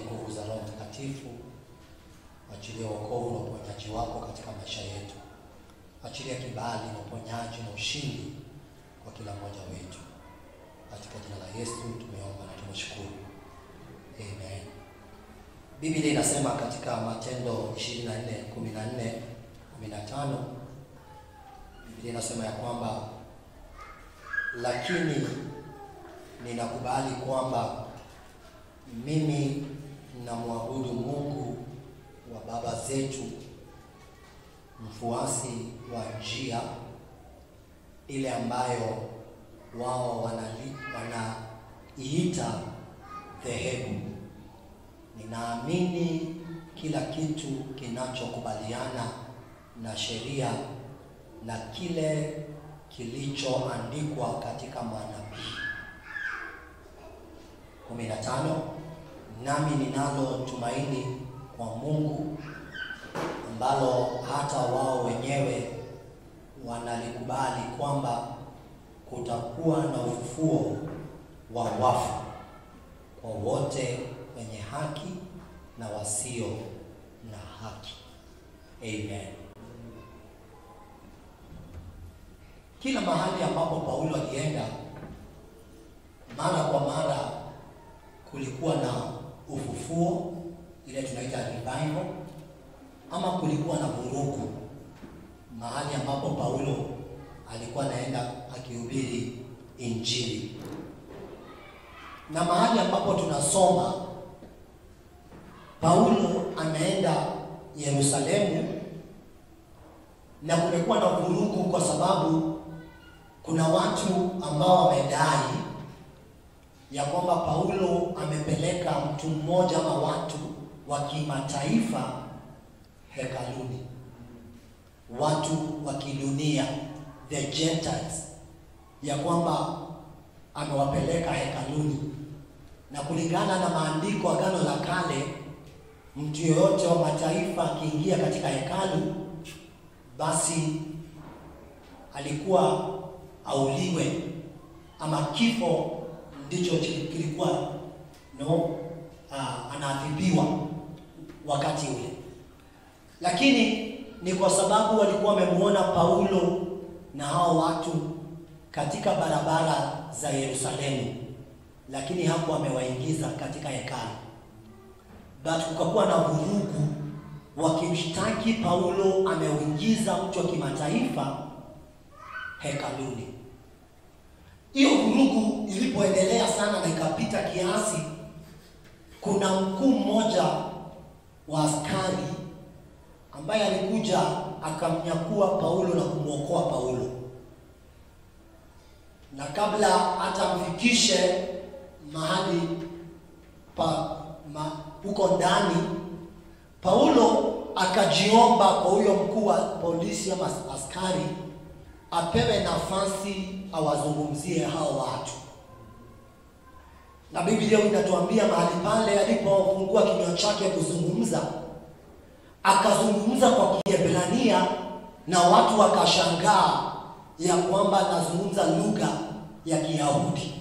nguvu za Roho Mtakatifu, achilia wokovu na uponyaji wako katika maisha yetu, achilia kibali na uponyaji na ushindi kwa kila mmoja wetu, katika jina la Yesu tumeomba na tumeshukuru, amen. Biblia inasema katika Matendo 24 14 15, Biblia inasema ya kwamba lakini ninakubali kwamba mimi namwabudu Mungu wa baba zetu, mfuasi wa njia ile ambayo wao wanali- wanaiita dhehebu. Ninaamini kila kitu kinachokubaliana na sheria na kile kilichoandikwa katika manabii. 15 Nami ninalo tumaini kwa Mungu ambalo hata wao wenyewe wanalikubali kwamba kutakuwa na ufufuo wa wafu kwa wote wenye haki na wasio na haki. Amen. Kila mahali ambapo Paulo alienda, mara kwa mara kulikuwa na ufufuo, ile tunaita revival, ama kulikuwa na vurugu mahali ambapo Paulo alikuwa anaenda akihubiri Injili, na mahali ambapo tunasoma Paulo anaenda Yerusalemu, na kumekuwa na vurugu kwa sababu kuna watu ambao wamedai ya kwamba Paulo amepeleka mtu mmoja ama watu wa kimataifa hekaluni, watu wa kidunia, the Gentiles, ya kwamba amewapeleka hekaluni, na kulingana na maandiko Agano la Kale, mtu yoyote wa mataifa akiingia katika hekalu, basi alikuwa auliwe ama kifo ndicho kilikuwa no, uh, anaadhibiwa wakati ule, lakini ni kwa sababu walikuwa wamemuona Paulo na hao watu katika barabara za Yerusalemu, lakini hapo amewaingiza katika hekalu, but kukakuwa na vurugu, wakimshtaki Paulo ameuingiza mtu wa kimataifa hekaluni. Hiyo vurugu ilipoendelea sana na ikapita kiasi, kuna mkuu mmoja wa askari ambaye alikuja akamnyakua Paulo na kumwokoa Paulo, na kabla hata amfikishe mahali pa ma, huko ndani, Paulo akajiomba kwa huyo mkuu wa polisi ama askari apewe nafasi awazungumzie hao watu, na Biblia inatuambia mahali pale alipofungua kinywa chake kuzungumza, akazungumza kwa Kiebrania na watu wakashangaa ya kwamba anazungumza lugha ya Kiyahudi.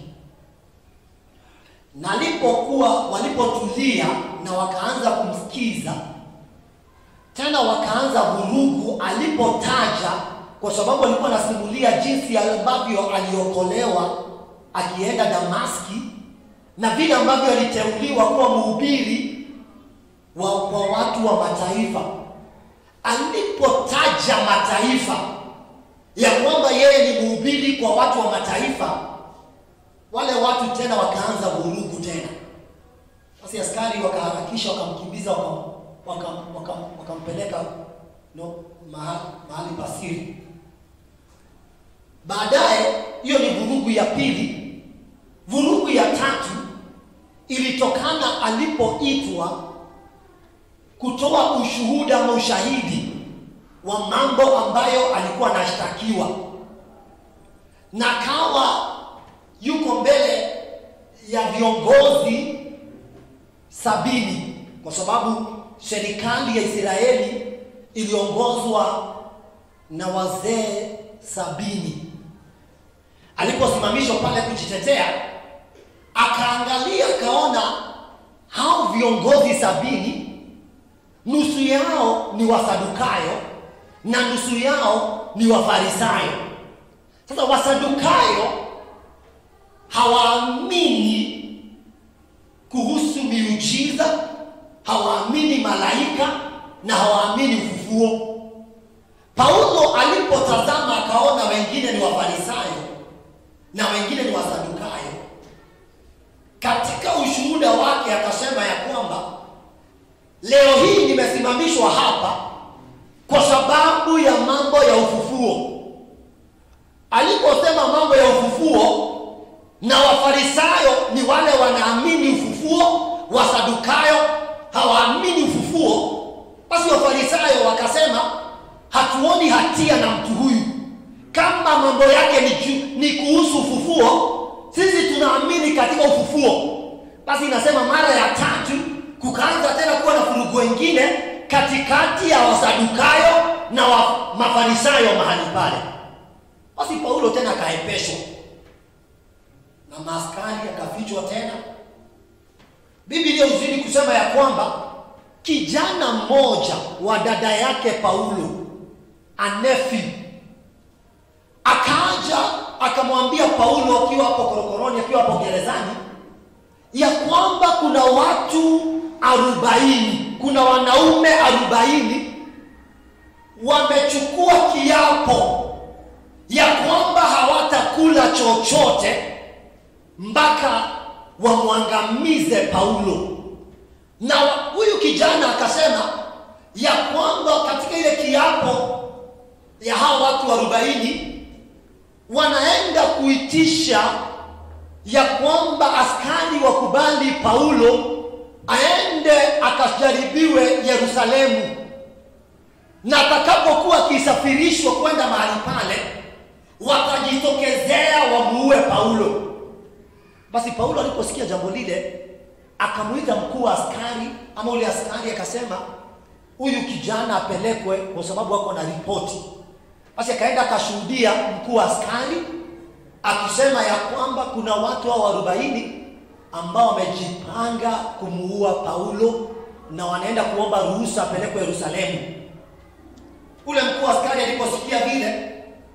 Na alipokuwa walipotulia na wakaanza kumsikiza tena, wakaanza vurugu alipotaja kwa sababu alikuwa anasimulia jinsi ambavyo aliokolewa akienda Damaski na vile ambavyo aliteuliwa kuwa mhubiri wa kwa watu wa mataifa. Alipotaja mataifa ya kwamba yeye ni mhubiri kwa watu wa mataifa, wale watu tena wakaanza vurugu tena. Basi askari wakaharakisha, wakamkimbiza, wakampeleka waka, waka, waka no, mahali, mahali pasiri. Baadaye hiyo ni vurugu ya pili. Vurugu ya tatu ilitokana alipoitwa kutoa ushuhuda ama ushahidi wa mambo ambayo alikuwa anashtakiwa, na kawa yuko mbele ya viongozi sabini, kwa sababu serikali ya Israeli iliongozwa na wazee sabini. Aliposimamishwa pale kujitetea, akaangalia akaona hao viongozi sabini nusu yao ni wasadukayo na nusu yao ni wafarisayo sasa wasadukayo hawaamini kuhusu miujiza hawaamini malaika na hawaamini ufufuo paulo alipotazama akaona wengine ni wafarisayo na wengine ni wasadukayo katika ushuhuda wake akasema ya kwamba leo hii nimesimamishwa hapa kwa sababu ya mambo ya ufufuo aliposema mambo ya ufufuo na wafarisayo ni wale wanaamini ufufuo wasadukayo hawaamini ufufuo basi wafarisayo wakasema hatuoni hatia na mtu huyu kama mambo yake ni, ju, ni kuhusu ufufuo sisi tunaamini katika ufufuo basi inasema mara ya tatu kukaanza tena kuwa na furugu wengine katikati ya wasadukayo na wa, mafarisayo mahali pale basi paulo tena akaepeshwa na maaskari akafichwa tena biblia uzidi kusema ya kwamba kijana mmoja wa dada yake paulo anefi akaja akamwambia paulo akiwa hapo korokoroni akiwa hapo gerezani ya kwamba kuna watu arobaini kuna wanaume arobaini wamechukua kiapo ya kwamba hawatakula chochote mpaka wamwangamize paulo na huyu kijana akasema ya kwamba katika ile kiapo ya hawa watu arobaini wanaenda kuitisha ya kwamba askari wakubali paulo aende akajaribiwe yerusalemu na atakapokuwa akisafirishwa kwenda mahali pale watajitokezea wamuue paulo basi paulo aliposikia jambo lile akamwita mkuu wa askari ama ule askari akasema huyu kijana apelekwe kwa sababu ako na ripoti basi akaenda akashuhudia mkuu wa askari akisema ya kwamba kuna watu hao arobaini ambao wamejipanga kumuua paulo na wanaenda kuomba ruhusa apelekwe yerusalemu ule mkuu wa askari aliposikia vile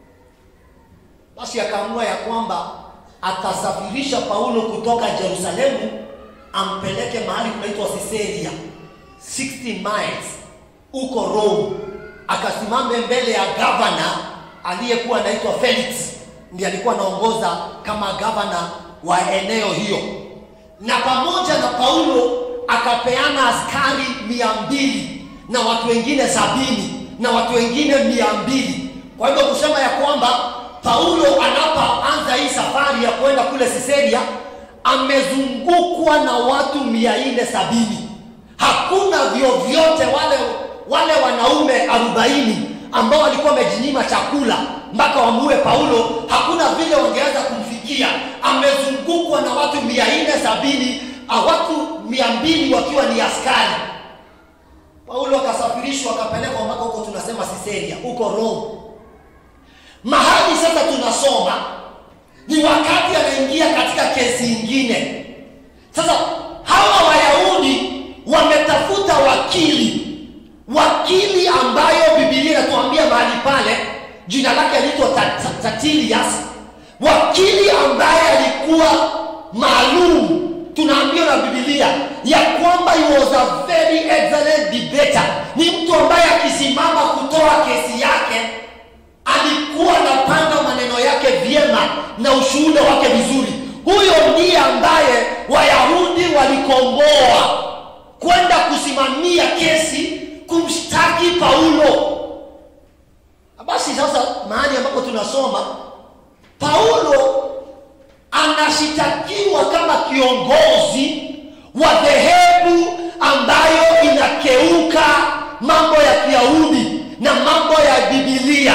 basi akaamua ya kwamba atasafirisha paulo kutoka jerusalemu ampeleke mahali kunaitwa siseria 60 miles huko rome akasimame mbele ya gavana aliyekuwa anaitwa felix ndiye alikuwa anaongoza kama gavana wa eneo hiyo na pamoja na paulo akapeana askari mia mbili na watu wengine sabini na watu wengine mia mbili kwa hivyo kusema ya kwamba paulo anapoanza hii safari ya kwenda kule siseria amezungukwa na watu mia nne sabini hakuna vyovyote wale wale wanaume arobaini ambao walikuwa wamejinyima chakula mpaka wamuue paulo hakuna vile wangeweza kumfikia amezungukwa na watu mia nne sabini watu mia mbili wakiwa ni askari paulo akasafirishwa akapelekwa mpaka huko tunasema siseria huko rome mahali sasa tunasoma ni wakati anaingia katika kesi ingine sasa hawa wayahudi wametafuta wakili wakili ambayo bibilia inatuambia mahali pale jina lake aliitwa tatilias wakili ambaye alikuwa maalum tunaambiwa na bibilia ya kwamba he was a very excellent debater ni mtu ambaye akisimama kutoa kesi yake alikuwa anapanga maneno yake vyema na ushuhuda wake vizuri huyo ndiye ambaye wayahudi walikomboa kwenda kusimamia kesi kumshtaki paulo basi sasa mahali ambapo tunasoma paulo anashitakiwa kama kiongozi wa dhehebu ambayo inakeuka mambo ya kiyahudi na mambo ya bibilia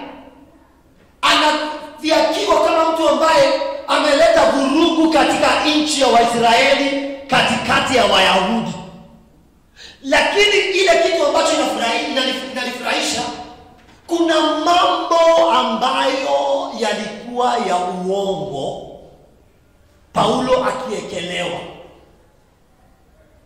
anafiakiwa kama mtu ambaye ameleta vurugu katika nchi ya waisraeli katikati ya wayahudi lakini ile kitu ambacho inanifurahisha kuna mambo ambayo yalikuwa ya uongo paulo akiekelewa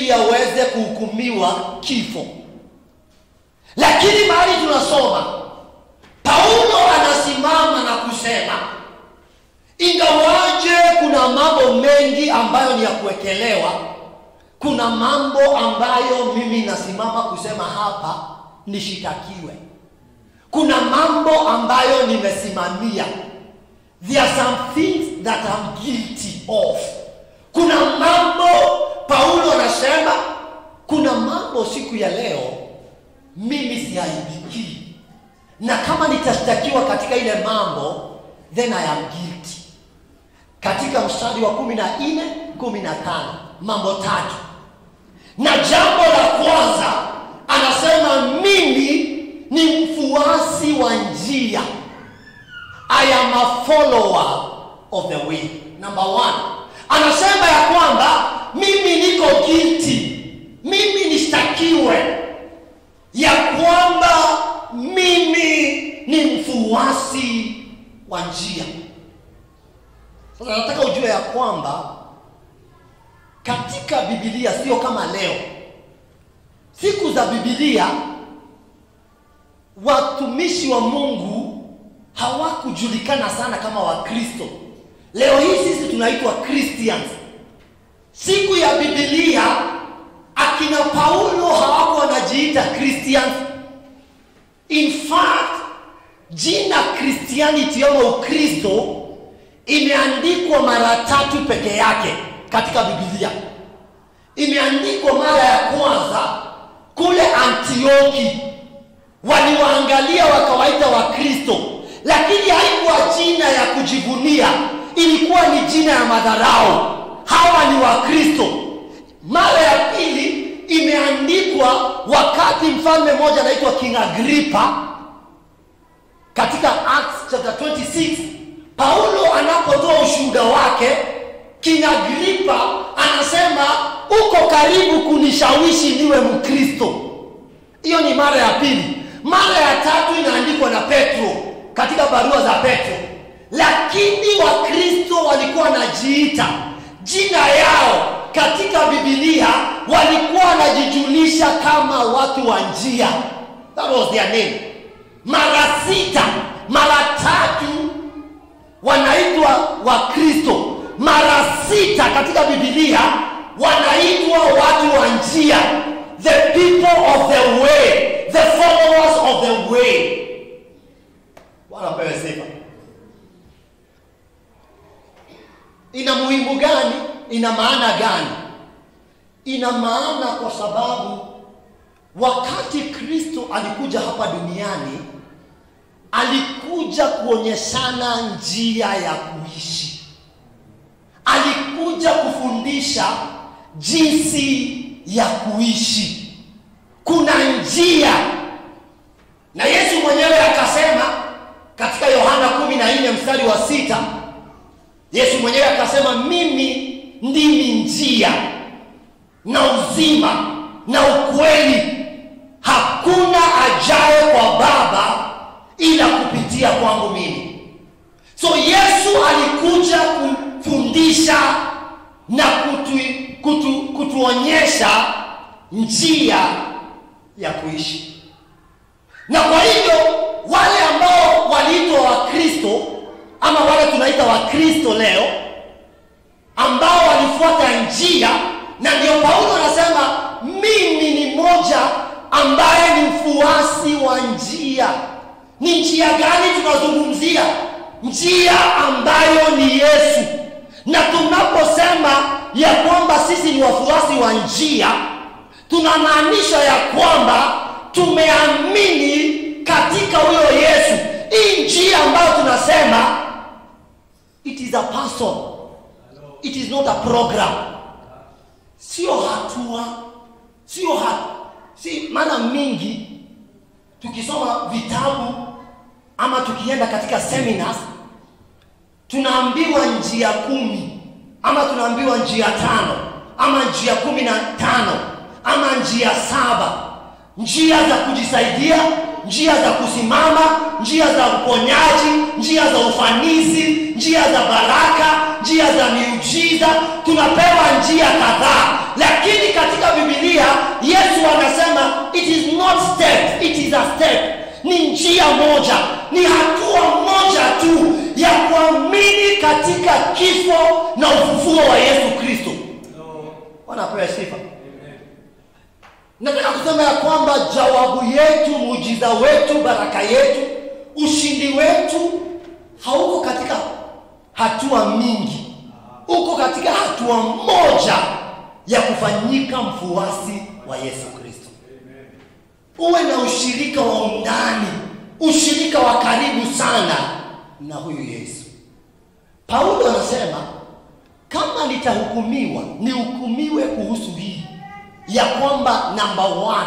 ili aweze kuhukumiwa kifo lakini mahali tunasoma paulo anasimama na kusema ingawaje kuna mambo mengi ambayo ni ya kuwekelewa kuna mambo ambayo mimi nasimama kusema hapa nishitakiwe kuna mambo ambayo nimesimamia there are some things that I'm guilty of kuna mambo paulo anasema kuna mambo siku ya leo mimi siaibikii na kama nitashtakiwa katika ile mambo then i am guilty katika mstari wa kumi na nne kumi na tano mambo tatu na jambo la kwanza anasema mimi ni mfuasi wa njia i am a follower of the way number one anasema ya kwamba mimi niko guilty mimi nishtakiwe ya kwamba mimi ni mfuasi wa njia sasa nataka ujue ya kwamba katika bibilia sio kama leo siku za bibilia watumishi wa mungu hawakujulikana sana kama wakristo leo hii sisi tunaitwa christians siku ya bibilia akina paulo hawako wanajiita christians in fact jina christianity ama ukristo imeandikwa mara tatu peke yake katika bibilia imeandikwa mara ya kwanza kule antioki waliwaangalia wakawaita wakristo lakini haikuwa jina ya kujivunia ilikuwa ni jina ya madharau hawa ni wakristo mara ya pili imeandikwa wakati mfalme mmoja anaitwa king agripa katika acts chapter 26 paulo anapotoa ushuhuda wake king agripa anasema uko karibu kunishawishi niwe mkristo hiyo ni mara ya pili mara ya tatu inaandikwa na petro katika barua za petro lakini wakristo walikuwa wanajiita jina yao katika bibilia walikuwa wanajijulisha kama watu wa njia that was their name mara sita mara tatu wanaitwa wakristo mara sita katika bibilia wanaitwa watu wa njia the people of the way the followers of the way wanapewe sifa ina muhimu gani ina maana gani ina maana kwa sababu wakati kristo alikuja hapa duniani alikuja kuonyeshana njia ya kuishi alikuja kufundisha jinsi ya kuishi kuna njia na yesu mwenyewe akasema katika yohana 14 mstari wa sita yesu mwenyewe akasema mimi ndimi njia na uzima na ukweli hakuna ajaye kwa baba ila kupitia kwangu mimi so yesu alikuja kufundisha na kutu, kutu, kutuonyesha njia ya kuishi na kwa hivyo wale ambao waliitwa wakristo ama wale tunaita wakristo leo ambao walifuata njia na ndio paulo anasema mimi ni moja ambaye ni mfuasi wa njia ni njia gani tunazungumzia njia ambayo ni yesu na tunaposema ya kwamba sisi ni wafuasi wa njia tunamaanisha ya kwamba tumeamini katika huyo yesu hii njia ambayo tunasema it is a person it is not a program sio hatua sio ha, si mara mingi tukisoma vitabu ama tukienda katika seminars tunaambiwa njia kumi ama tunaambiwa njia tano ama njia kumi na tano ama njia saba njia za kujisaidia njia za kusimama njia za uponyaji njia za ufanisi njia za baraka njia za miujiza tunapewa njia kadhaa lakini katika biblia ni njia moja ni hatua moja tu ya kuamini katika kifo na ufufuo wa yesu kristo wanapewa sifa nataka kusema ya kwamba jawabu yetu muujiza wetu baraka yetu ushindi wetu hauko katika hatua mingi uko katika hatua moja ya kufanyika mfuasi wa yesu kristo uwe na ushirika wa undani ushirika wa karibu sana na huyu yesu paulo anasema kama nitahukumiwa nihukumiwe kuhusu hii ya kwamba namba one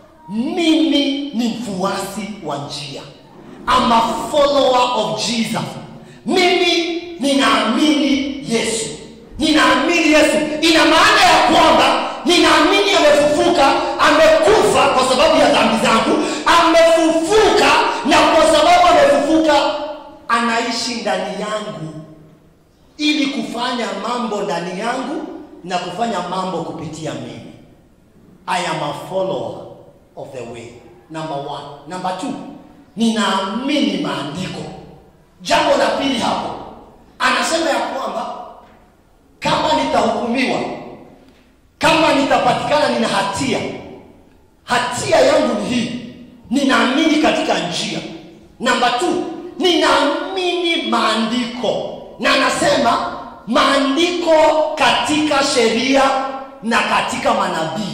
mimi ni mfuasi wa njia I'm a follower of jesus mimi ninaamini yesu ninaamini yesu ina maana ya kwamba ninaamini amefufuka amekufa kwa sababu ya dhambi zangu amefufuka na kwa sababu amefufuka anaishi ndani yangu ili kufanya mambo ndani yangu na kufanya mambo kupitia mimi i am a follower of the way number one number two ninaamini maandiko jambo la pili hapo anasema ya kwamba kama nitahukumiwa kama nitapatikana nina hatia hatia yangu ni hii ninaamini katika njia namba t ninaamini maandiko na anasema maandiko katika sheria na katika manabii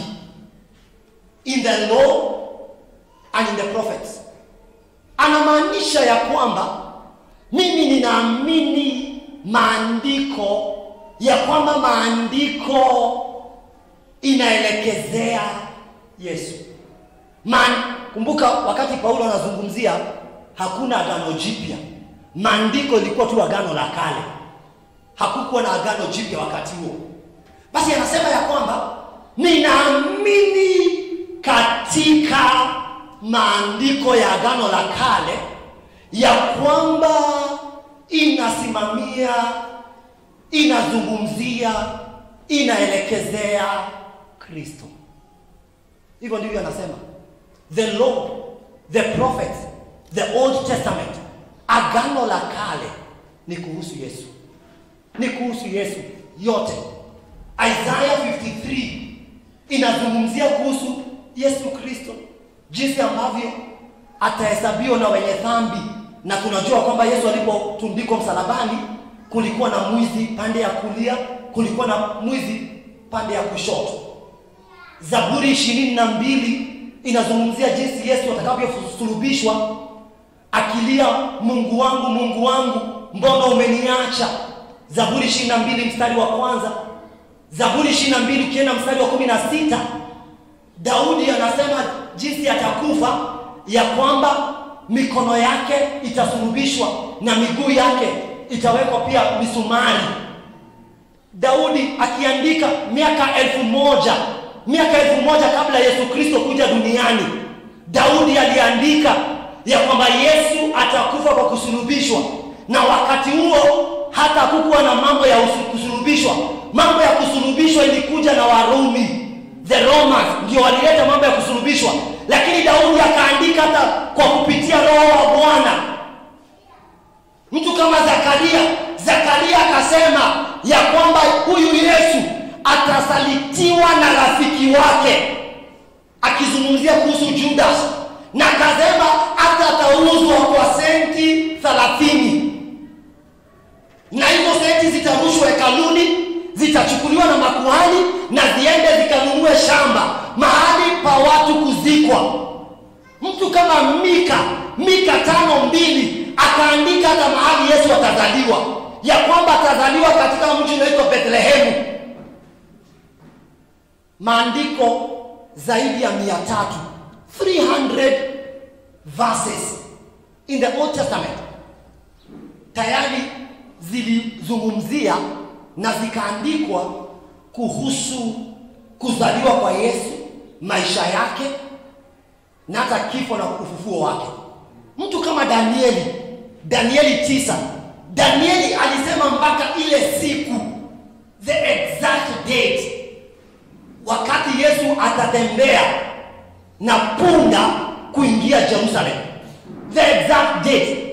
in the law and in the prophets anamaanisha ya kwamba mimi ninaamini maandiko ya kwamba maandiko inaelekezea yesu Man, kumbuka wakati paulo anazungumzia hakuna agano jipya maandiko ilikuwa tu agano la kale hakukuwa na agano jipya wakati huo basi anasema ya kwamba ninaamini katika maandiko ya agano la kale ya kwamba inasimamia inazungumzia inaelekezea kristo hivyo ndivyo anasema the law the prophets the old testament agano la kale ni kuhusu yesu ni kuhusu yesu yote isaya 53 inazungumzia kuhusu yesu kristo jinsi ambavyo atahesabiwa na wenye dhambi na tunajua kwamba yesu alipotundikwa msalabani kulikuwa na mwizi pande ya kulia kulikuwa na mwizi pande ya kushoto zaburi ishirini na mbili inazungumzia jinsi yesu atakavyosulubishwa akilia mungu wangu mungu wangu mbona umeniacha zaburi ishirini na mbili mstari wa kwanza zaburi ishirini na mbili ukienda mstari wa kumi na sita daudi anasema jinsi atakufa ya kwamba mikono yake itasulubishwa na miguu yake itawekwa pia misumari daudi akiandika miaka elfu moja miaka elfu moja kabla yesu kristo kuja duniani daudi aliandika ya kwamba yesu atakufa kwa kusulubishwa na wakati huo hata kukuwa na mambo ya usu- kusulubishwa mambo ya kusulubishwa ilikuja na warumi the romans ndio walileta mambo ya kusulubishwa lakini daudi akaandika hata kwa kupitia roho wa bwana mtu kama zakaria zakaria akasema ya kwamba huyu yesu atasalitiwa na rafiki wake akizungumzia kuhusu judas na akasema hata atauzwa kwa senti thelathini na hizo senti zitarushwa hekaluni zitachukuliwa na makuhani na ziende zikanunue shamba mahali pa watu kuzikwa mtu kama mika mika tano mbili akaandika hata mahali yesu atazaliwa ya kwamba atazaliwa katika mji unaitwa bethlehemu maandiko zaidi ya mia tatu 300 verses in the old testament tayari zilizungumzia na zikaandikwa kuhusu kuzaliwa kwa yesu maisha yake na hata kifo na ufufuo wake mtu kama danieli danieli tisa danieli alisema mpaka ile siku the exact date wakati yesu atatembea na punda kuingia jerusalem the exact date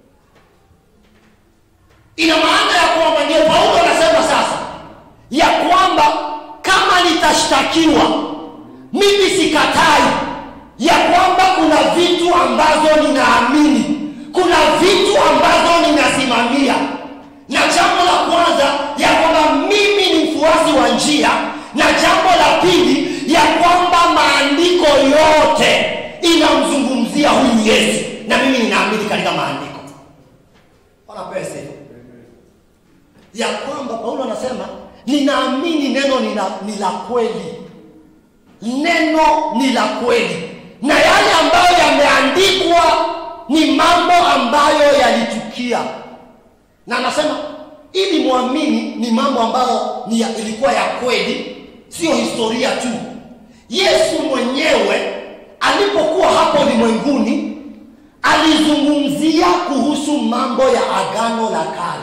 ina maana ya kwamba ndio paulo anasema sasa ya kwamba kama nitashtakiwa mimi sikatai ya kwamba kuna vitu ambazo ninaamini kuna vitu ambazo ninasimamia na jambo la kwanza ya kwamba mimi ni mfuasi wa njia na jambo la pili ya kwamba maandiko yote inamzungumzia huyu yesu na mimi ninaamini katika maandiko wanapewa sifa ya kwamba paulo anasema ninaamini neno ni la- ni la kweli neno ni la kweli na yale ambayo yameandikwa ni mambo ambayo yalitukia na anasema ili mwamini ni mambo ambayo ni ya, ilikuwa ya kweli sio historia tu yesu mwenyewe alipokuwa hapo ulimwenguni alizungumzia kuhusu mambo ya agano la kale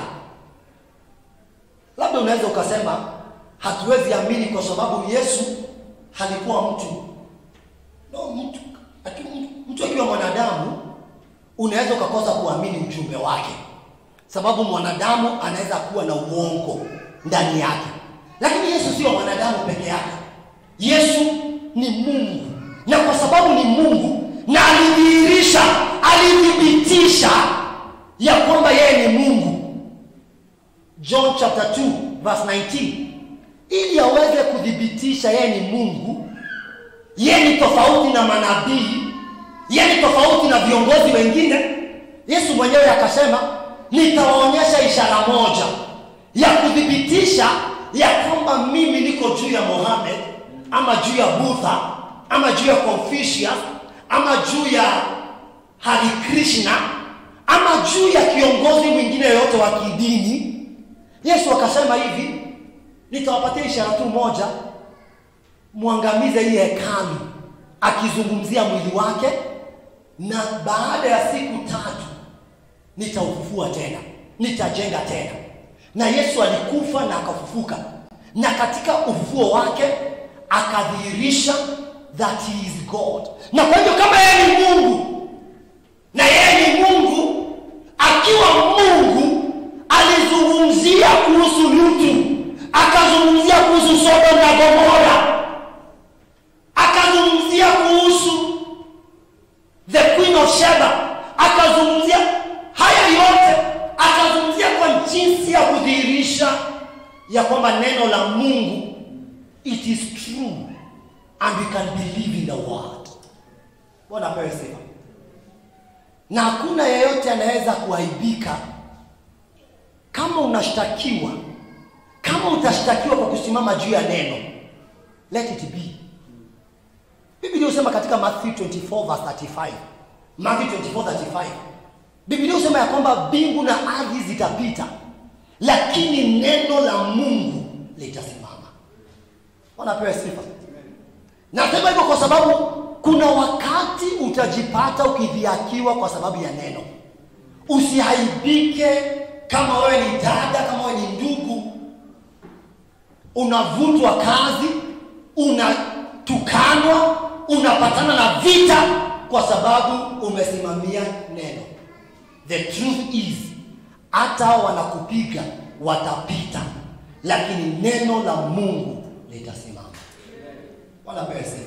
labda unaweza ukasema hatuwezi amini kwa sababu yesu halikuwa mtu no mtu aki- mtu akiwa mwanadamu unaweza ukakosa kuamini ujumbe wake sababu mwanadamu anaweza kuwa na uongo ndani yake lakini yesu sio mwanadamu peke yake yesu ni mungu na kwa sababu ni mungu na alidhihirisha alithibitisha ya kwamba yeye ni mungu john chapter 2 verse 19 ili aweze kuthibitisha yeye ni mungu yeye ni tofauti na manabii yeye ni tofauti na viongozi wengine yesu mwenyewe akasema nitawaonyesha ishara moja ya kuthibitisha ya kwamba mimi niko juu ya mohamed ama juu ya budha ama juu ya confucius ama juu ya hari krishna ama juu ya kiongozi mwingine yoyote wa kidini yesu akasema hivi nitawapatia ishara tu moja mwangamize hii hekalu akizungumzia mwili wake na baada ya siku tatu nitaufufua tena nitajenga tena na yesu alikufa na akafufuka na katika ufufuo wake akadhihirisha that he is god na kwa hivyo kama yeye ni mungu na yeye ni mungu akiwa mungu alizungumzia kuhusu lutu akazungumzia kuhusu sodom na gomora akazungumzia kuhusu the queen of sheba akazungumzia haya yote akazungumzia kwa jinsi ya kudhihirisha ya kwamba neno la mungu it is true and we can believe in the word bwana apewe sifa na hakuna yeyote anaweza kuaibika kama unashtakiwa kama utashtakiwa kwa kusimama juu ya neno let it be biblia husema katika matthew 24 verse 35 matthew 24 35 biblia husema ya kwamba mbingu na ardhi zitapita lakini neno la mungu litasimama wanapewa sifa nasema hivyo kwa sababu kuna wakati utajipata ukidhiakiwa kwa sababu ya neno usiaibike kama wewe ni dada kama wewe ni ndugu unavutwa kazi unatukanwa unapatana na vita kwa sababu umesimamia neno the truth is hata wanakupiga watapita lakini neno la mungu litasimama wala pesa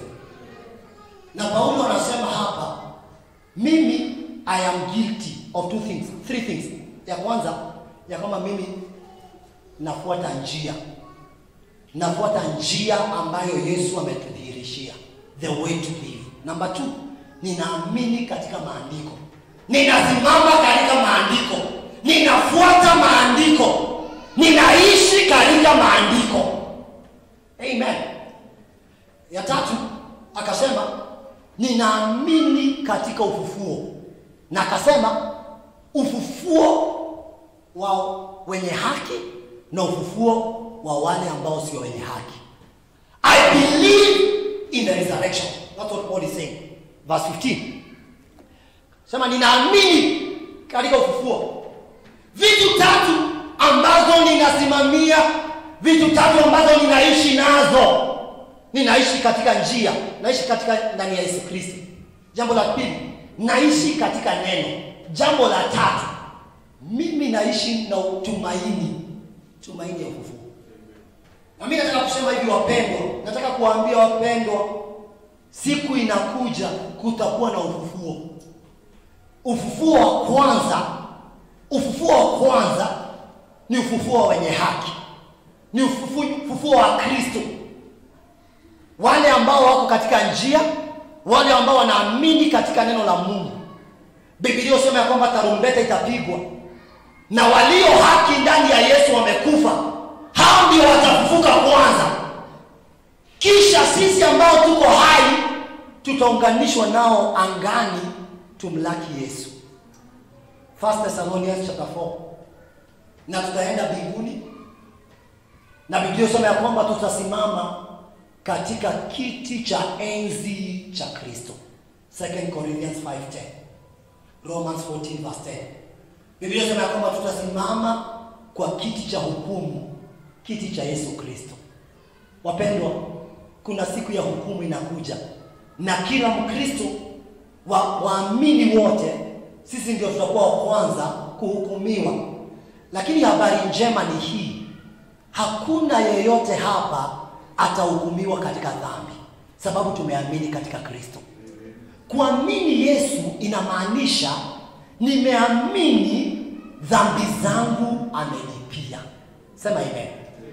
na paulo anasema hapa mimi i am guilty of two things three things ya kwanza ya kwamba mimi nafuata njia nafuata njia ambayo yesu ametudhihirishia the way to live number two ninaamini katika maandiko ninasimama katika maandiko ninafuata maandiko ninaishi katika maandiko amen ya tatu akasema ninaamini katika ufufuo na akasema ufufuo wa wenye haki na ufufuo wa wale ambao sio wenye haki i believe in the resurrection that's what paul is saying verse 15 sema ninaamini katika ufufuo vitu tatu ambazo ninasimamia vitu tatu ambazo ninaishi nazo ninaishi katika njia naishi katika ndani ya yesu kristo jambo la pili naishi katika neno. Jambo la tatu, mimi naishi na tumaini, tumaini ya ufufuo. Na mimi nataka kusema hivi wapendwa, nataka kuwaambia wapendwa, siku inakuja kutakuwa na ufufuo. Ufufuo wa kwanza, ufufuo wa kwanza ni ufufuo wa wenye haki, ni ufufuo, ufufuo wa Kristo, wale ambao wako katika njia, wale ambao wanaamini katika neno la Mungu. Biblia inasema ya kwamba tarumbeta itapigwa na walio haki ndani ya Yesu wamekufa, hao ndio watafufuka kwanza, kisha sisi ambao tuko hai tutaunganishwa nao angani tumlaki Yesu. First Thessalonians chapter 4. Na tutaenda mbinguni na Biblia inasema ya kwamba tutasimama katika kiti cha enzi cha Kristo. 2 Corinthians 5:10. Romans 14 verse 10. Biblia inasema ya kwamba tutasimama kwa kiti cha hukumu, kiti cha Yesu Kristo. Wapendwa, kuna siku ya hukumu inakuja, na kila Mkristo wa waamini wote, sisi ndio tutakuwa wa kwanza kuhukumiwa. Lakini habari njema ni hii, hakuna yeyote hapa atahukumiwa katika dhambi, sababu tumeamini katika Kristo. Kuamini Yesu inamaanisha nimeamini dhambi zangu amenipia. Sema amen.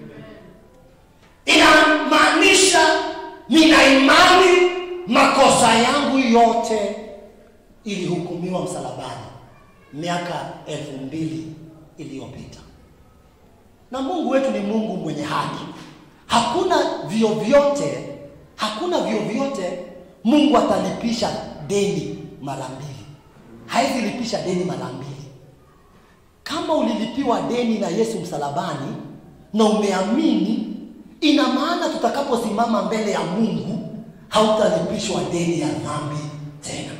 Inamaanisha nina imani makosa yangu yote ilihukumiwa msalabani miaka elfu mbili iliyopita, na Mungu wetu ni Mungu mwenye haki. Hakuna vyovyote, hakuna vyovyote Mungu atalipisha deni mara mbili, hawezi lipisha deni mara mbili. Kama ulilipiwa deni na Yesu msalabani na umeamini, ina maana tutakaposimama mbele ya Mungu hautalipishwa deni ya dhambi tena.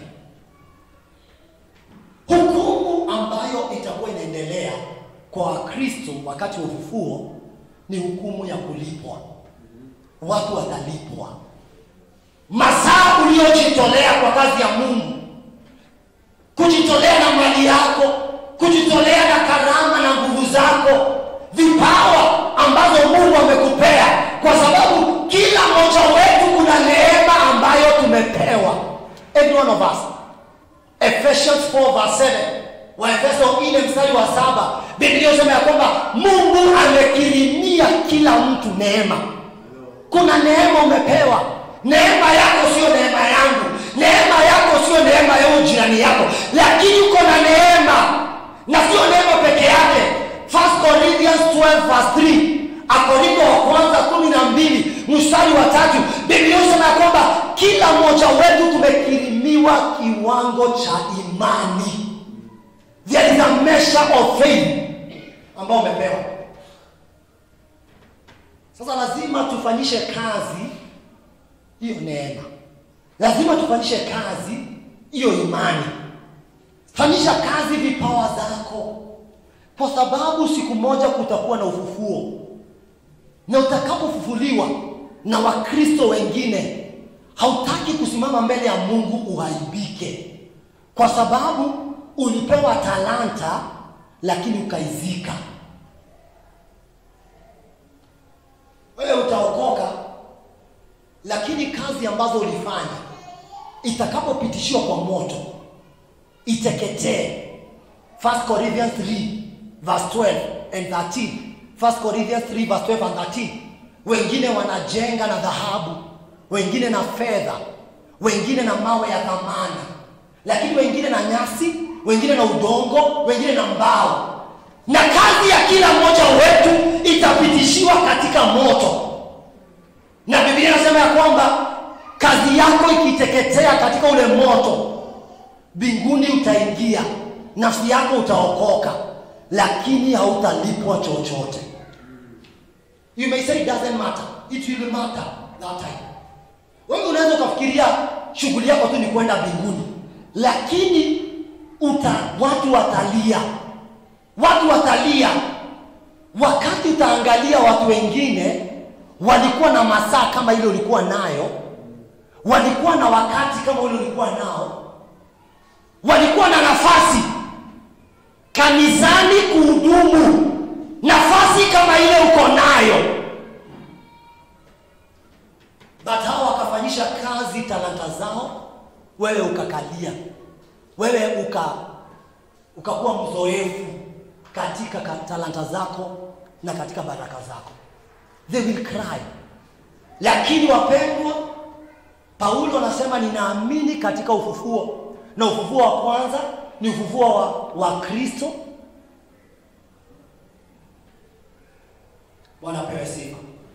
Hukumu ambayo itakuwa inaendelea kwa Wakristo wakati wa ufufuo ni hukumu ya kulipwa. Watu watalipwa masaa uliyojitolea kwa kazi ya Mungu, kujitolea na mali yako, kujitolea na karama na nguvu zako, vipawa ambazo Mungu amekupea, kwa sababu kila mmoja wetu kuna neema ambayo tumepewa. Every one of us. Ephesians 4 verse 7. Waefeso 4 mstari wa saba, Biblia inasema ya kwamba Mungu amekirimia kila mtu neema. Kuna neema umepewa. Neema yako sio neema yangu, neema yako sio neema ya jirani yako, lakini uko na neema, na sio neema peke yake. 1 Corinthians 12 verse 3, Akorintho wa kwanza kumi na mbili mstari wa tatu, Biblia inasema ya kwamba kila mmoja wetu tumekirimiwa kiwango cha imani. There is a measure of faith ambao umepewa. Sasa lazima tufanyishe kazi hiyo neema, lazima tufanyishe kazi hiyo imani. Fanyisha kazi vipawa zako, kwa sababu siku moja kutakuwa na ufufuo, na utakapofufuliwa na Wakristo wengine, hautaki kusimama mbele ya Mungu uhaibike, kwa sababu ulipewa talanta lakini ukaizika. Wewe utaokoka, lakini kazi ambazo ulifanya itakapopitishiwa kwa moto iteketee. 1 Corinthians 3 verse 12 and 13. 1 Corinthians 3 verse 12 and 13. Wengine wanajenga na dhahabu, wengine na fedha, wengine na mawe ya thamani, lakini wengine na nyasi, wengine na udongo, wengine na mbao, na kazi ya kila mmoja wetu itapitishiwa katika moto. Na Biblia inasema ya kwamba kazi yako ikiteketea katika ule moto, mbinguni utaingia, nafsi yako utaokoka, lakini hautalipwa chochote. You may say it doesn't matter. It will matter that time. Wewe unaweza ukafikiria shughuli yako tu ni kwenda mbinguni, lakini uta, watu watalia, watu watalia wakati utaangalia watu wengine walikuwa na masaa kama ile ulikuwa nayo, walikuwa na wakati kama ule ulikuwa nao, walikuwa na nafasi kanisani kuhudumu nafasi kama ile uko nayo but hao wakafanyisha kazi talanta zao wewe ukakalia wewe uka ukakuwa mzoefu katika ka- talanta zako na katika baraka zako they will cry lakini wapendwa paulo anasema ninaamini katika ufufuo na ufufuo wa kwanza ni ufufuo wa, wa kristo bwana apewe sifa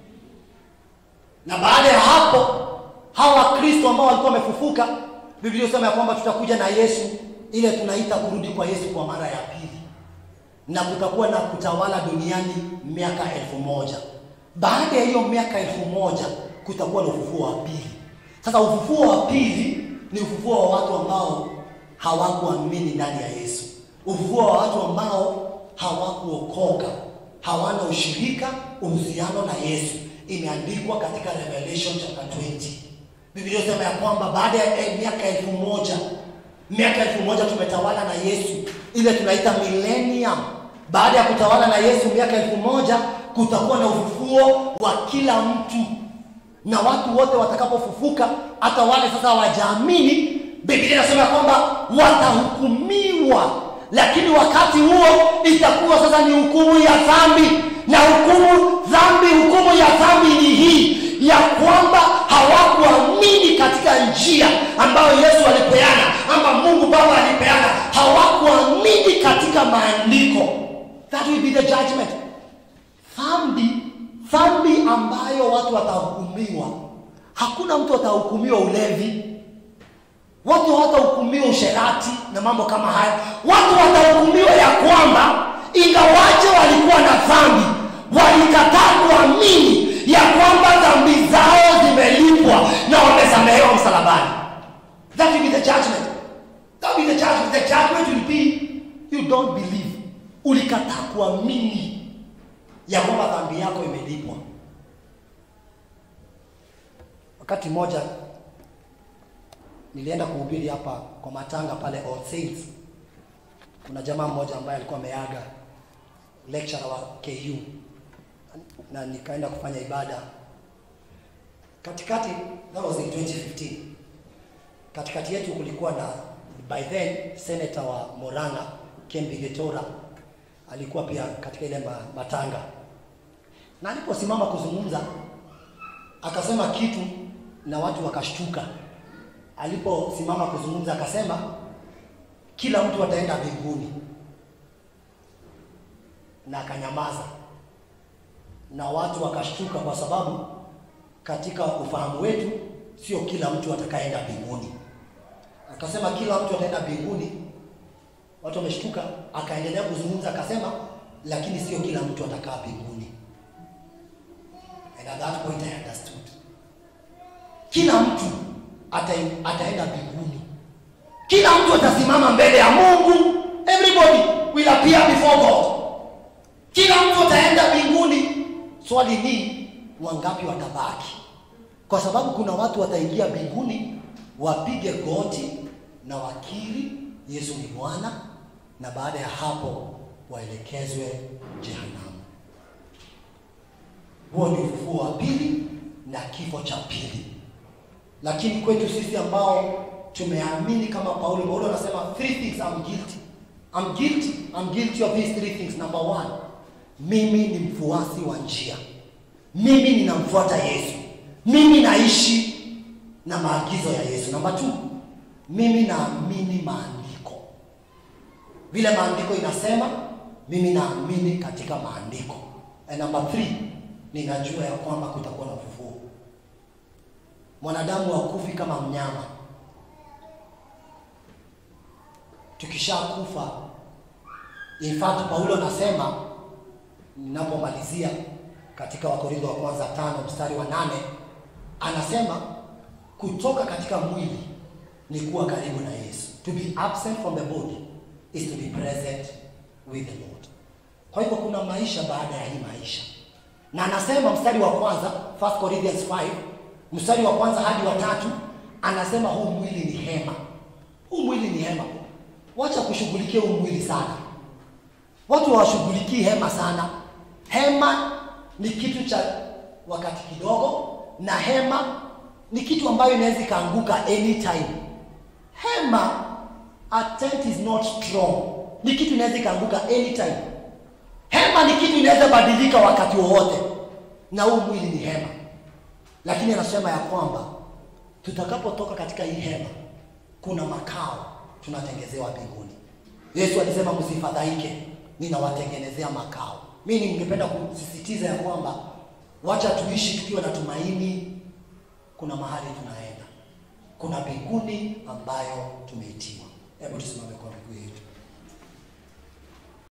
na baada ya hapo hawa wakristo ambao walikuwa wamefufuka biblia sema ya kwamba tutakuja na yesu ile tunaita kurudi kwa yesu kwa mara ya pili na kutakuwa na kutawala duniani miaka elfu moja baada ya hiyo miaka elfu moja kutakuwa na ufufuo wa pili sasa ufufuo wa pili ni ufufuo wa watu ambao hawakuamini ndani ya yesu ufufuo wa watu ambao hawakuokoka hawana ushirika uhusiano na yesu imeandikwa katika revelation chapter 20 biblia sema ya kwamba baada ya eh, miaka elfu moja miaka elfu moja tumetawala na yesu ile tunaita millennium baada ya kutawala na yesu miaka elfu moja kutakuwa na ufufuo wa kila mtu na watu wote watakapofufuka hata wale sasa hawajaamini biblia inasema ya kwamba watahukumiwa lakini wakati huo itakuwa sasa ni hukumu ya dhambi na hukumu dhambi hukumu ya dhambi ni hii ya kwamba hawakuamini katika njia ambayo yesu alipeana ama mungu baba alipeana hawakuamini katika maandiko that will be the judgment dhambi dhambi ambayo watu watahukumiwa hakuna mtu atahukumiwa ulevi watu hawatahukumiwa usherati na mambo kama haya watu watahukumiwa ya kwamba ingawaje walikuwa na dhambi walikataa kuamini ya kwamba dhambi zao zimelipwa na wamesamehewa msalabani that will be the judgment that will be the judgment the judgment will be you don't believe ulikataa kuamini ya kwamba dhambi yako imelipwa wakati mmoja nilienda kuhubiri hapa kwa matanga pale All Saints. Kuna jamaa mmoja ambaye alikuwa ameaga lecturer wa KU na nikaenda kufanya ibada katikati, that was in 2015. Katikati yetu kulikuwa na by then senator wa Moranga Kembi Getora alikuwa pia katika ile ma- matanga, na aliposimama kuzungumza akasema kitu na watu wakashtuka aliposimama kuzungumza akasema kila mtu ataenda mbinguni na akanyamaza na watu wakashtuka kwa sababu katika ufahamu wetu sio kila mtu atakayeenda mbinguni akasema kila mtu ataenda mbinguni watu wameshtuka akaendelea kuzungumza akasema lakini sio kila mtu atakaa mbinguni and at that point I understood kila mtu ata, ataenda mbinguni kila mtu atasimama mbele ya mungu everybody will appear before god kila mtu ataenda mbinguni swali ni wangapi watabaki kwa sababu kuna watu wataingia mbinguni wapige goti na wakiri yesu ni bwana na baada ya hapo waelekezwe jehanamu huo ni ufufuo wa pili na kifo cha pili lakini kwetu sisi ambao tumeamini kama paulo paulo anasema three things I'm guilty I'm guilty I'm guilty of these three things number one mimi ni mfuasi wa njia mimi ninamfuata yesu mimi naishi na maagizo ya yesu namba two mimi naamini maandiko vile maandiko inasema mimi naamini katika maandiko and number three ninajua ya kwamba kutakuwa na ufufuo mwanadamu hakufi kama mnyama tukishakufa in fact paulo anasema ninapomalizia katika wakorintho wa kwanza tano mstari wa nane anasema kutoka katika mwili ni kuwa karibu na yesu to be absent from the body is to be present with the lord kwa hivyo kuna maisha baada ya hii maisha na anasema mstari wa kwanza 1 corinthians 5 mstari wa kwanza hadi wa tatu anasema huu mwili ni hema huu mwili ni hema wacha kushughulikia huu mwili sana. Watu hawashughulikii hema sana. Hema ni kitu cha wakati kidogo, na hema ni kitu ambayo inaweza ikaanguka anytime. Hema a tent is not strong, ni kitu inaweza ikaanguka anytime. Hema ni kitu inaweza badilika wakati wowote, na huu mwili ni hema. Lakini anasema ya kwamba tutakapotoka katika hii hema, kuna makao tunatengezewa mbinguni. Yesu alisema msifadhaike, ninawatengenezea makao. Mimi ningependa kusisitiza ya kwamba wacha tuishi tukiwa na tumaini. Kuna mahali tunaenda, kuna mbinguni ambayo tumeitiwa. Hebu tusimame kwa miguu yetu.